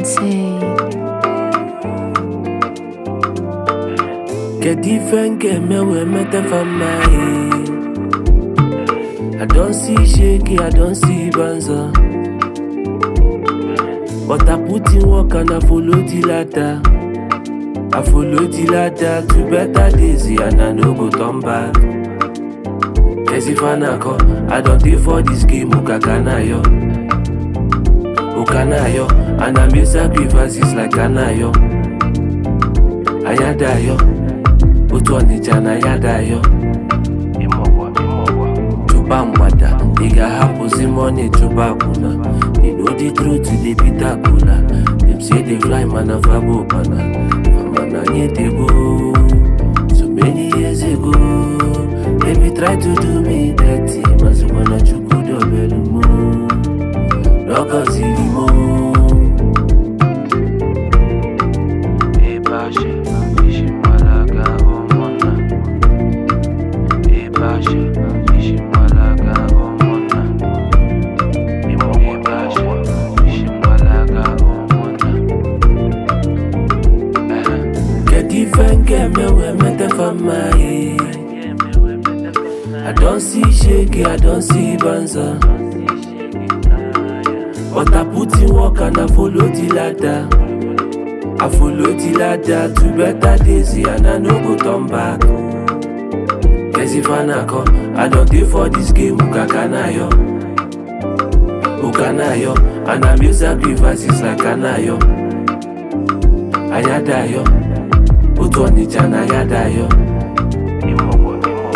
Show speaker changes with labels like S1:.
S1: Sensei.
S2: Get different get me we met for my I don't see shaky, I don't see banza. But I put in work and I follow the ladder. I follow the ladder to better days and I no go turn back. Yes, if I not call, I don't pay for this game, Ukakanayo. Ukanayo, and I make sacrifices like Kanayo. Ayadayo, otu Ọnịcha na Ayadayo. Chụba mgbada, ị ga-ahapụzi money chụba akwụna. They know the truth, they beat akụla. Them say they fly, man, of abo pana. Mana nye dey go. So many years ago, they be try to do me dirty. Mazukwana chukwu dobelu mo. Lọkọziri mo.
S3: Ebashe, ishimalaga omona. Ebashe, ishimalaga omona. Ebashe, ishimalaga omona.
S2: Get different get me we met for my I don't see shaky, I don't see banza. But I put in work and I follow the ladder. I follow the ladder to better days and I no go turn back. Yes, if I not call, I don't pay for this game, Ukakanayo. Ukanayo, and I make sacrifices like Kanayo. Ayadayo, Otu Ọnịcha na Ayadayo.